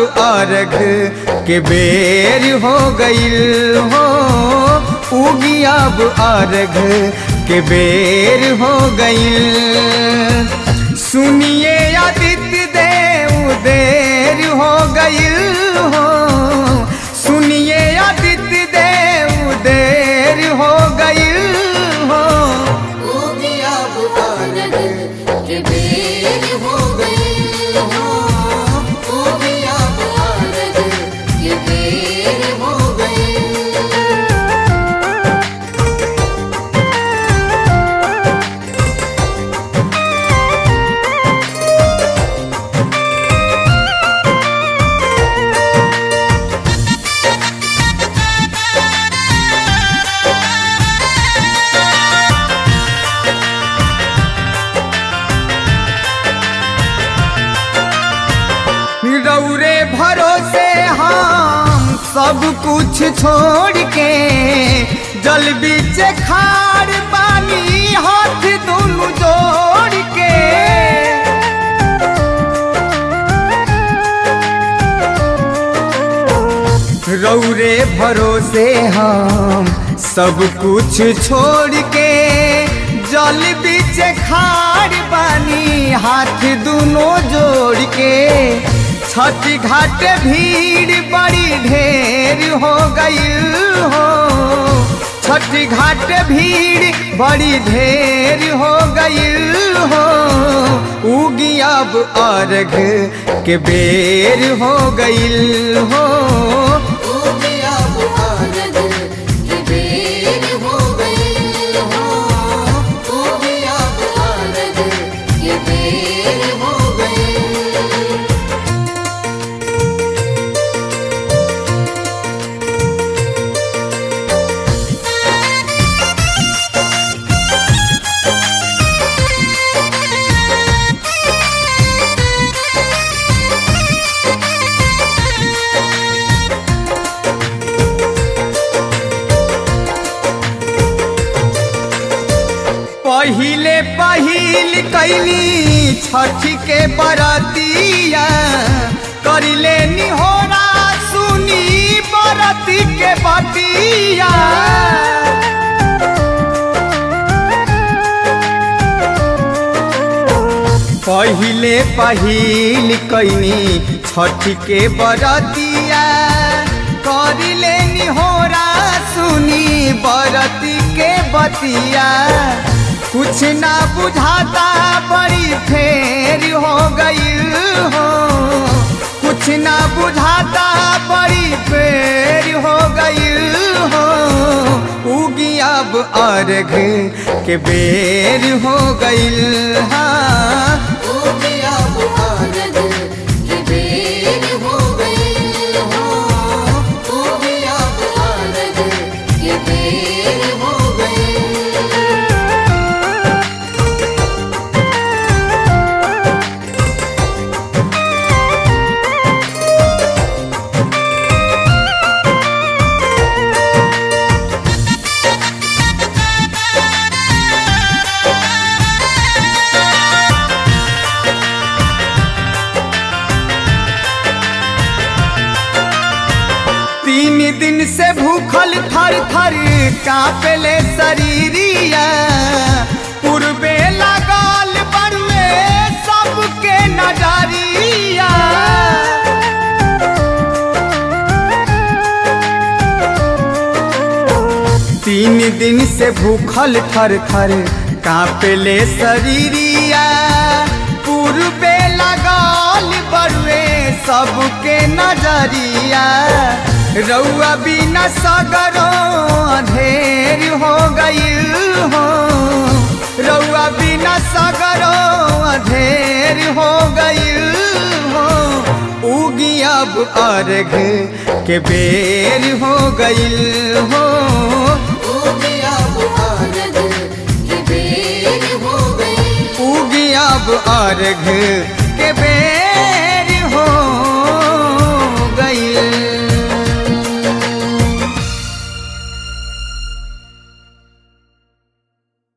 अर्घ के बेर हो गईल हो उगी अब अर्घ के बेर हो गईल सुनिए आदित्य देव देर हो गईल हो सुनिए आदित्य देव देर हो गईल हो उगी अब अर्घ के बेर हो गई हो उगी अब अर्घ के बेर हो गई रौरे भरोसे हम सब कुछ छोड़ के जल बीच खाड़ पानी हाथ दोनों जोड़ के रौरे भरोसे हम सब कुछ छोड़ के जल बीच खाड़ पानी हाथ दोनों जोड़ के छठ घाट भीड़ बड़ी ढेर हो गई हो छठ घाट भीड़ बड़ी ढेर हो गई हो उगी अब अर्घ के बेर हो गईल हो उगी अब अर्घ के बेर हो गई हो उगी अब अर्घ के बेर हो गई पहिले पहिल कैली छठ के बरतिया करिले निहोरा सुनी बरती के बतिया पहिले पहिल कैनी छठ के बरतिया करिले निहोरा सुनी बरती के बतिया कुछ ना बुझाता बड़ी फेर हो गई हो कुछ ना बुझाता बड़ी फेर हो गई हो उगी अब अर्घ के बेर हो गईल हाँ उगी अब अर्घ के बेर हो गई हो उगी अब अर्घ के बेर हो गई तीन दिन से भूखल थर थर कांपले शरीरिया पूर्वे लगाल बड़ुए सबके नजरिया तीन दिन से भूखल थर थर कांपले शरीरिया पूर्वे लगाल बड़ुए सबके नजरिया रउआ बिना सगरो अंधेर हो गईल हो रउआ बिना सगरो अंधेर हो गईल हो उगी अब अर्घ के बेर हो गईल हो उगी अब अर्घ के बेर हो गई उगी अब अर्घ